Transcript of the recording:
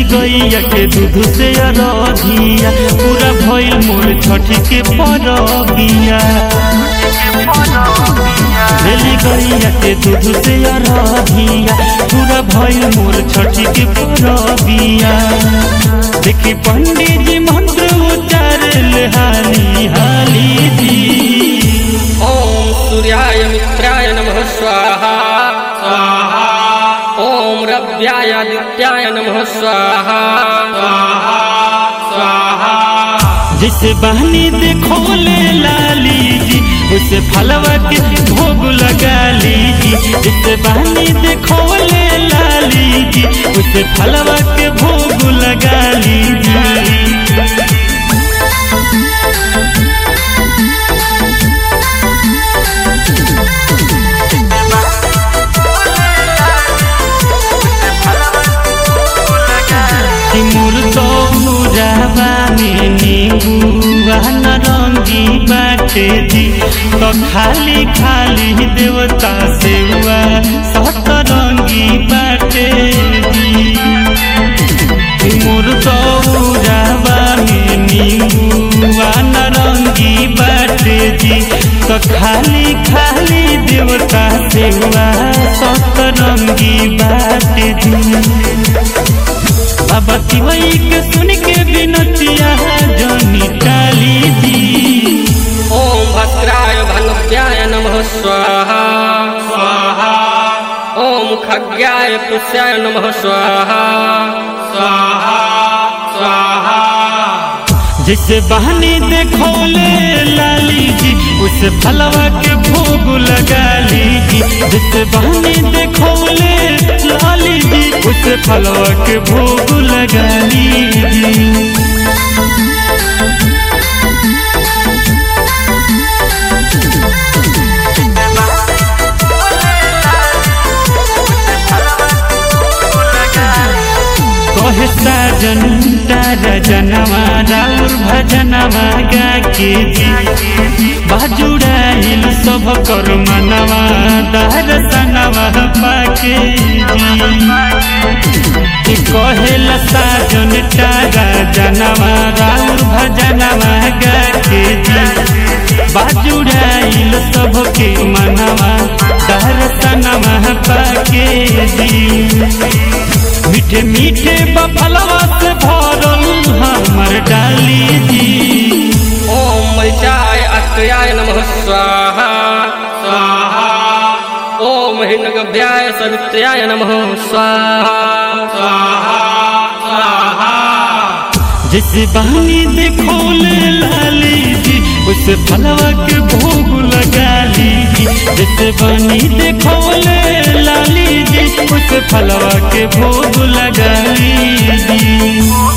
गैया के दूध से अरधिया पूरा भइल मोर छठी के परबिया रेली गैया के दूध से अरधिया पूरा भइल मोर छठी के परबिया देखी पंडित जी मंत्र उच्चारल हाली हाली जी ॐ सूर्याय मित्राय नमः स्वाहा स्वाहा ॐ रव्याय आदित्याय नमः स्वाहा स्वाहा स्वाहा जिसे बहनी देखो ले लाली जी उसे फलवा के भोग लगा लीजी जिसे बहनी देखो ले लाली जी उसे फलवा के भोग लगा लीजी कि मुर्दो मुराबा में नींबुआ नरंगी बाटे जी तो खाली खाली देवता सेवा सतरंगी बाटे जी कि मुर्दो मुराबा में नींबुआ नरंगी बाटे जी तो खाली खाली देवता सेवा सतरंगी बाटे जी बाबा तिवई के सुन के बिनतिया जोनी काली जी ॐ भद्राय भनव्याय नमः स्वाहा स्वाहा ॐ खग्याय पुष्याय नमः स्वाहा स्वाहा स्वाहा जिसे बहनी देखो ले लाली जी उस फलवा के भोग लगा लीजी जिसे बहनी देखो ले लाली जी उस फलवा के भोग लगा लीजी कहे साजन तारा जनवा राउर भजनवा गा के जी बाजुड़ाइल सब कर मनवा दर्शनवा पाके जी कहेला साजन तारा जनवा राउर भजनवा गा के जी बाजुड़ाइल सब के मनवा दर्शनवा पाके जी मीठे मीठे बफलवा से भरल हमर डाली जी ॐ मरिचाय अत्र्याय नमः स्वाहा स्वाहा ॐ हिन्नगभ्याय सवित्र्याय नमः स्वाहा स्वाहा स्वाहा जिस बहनी देखो ले लाली जी उस फलवा के भोग लगा लीजी जिस बहनी देखो ले लाली जी उस फलवा के भोग लगा लीजी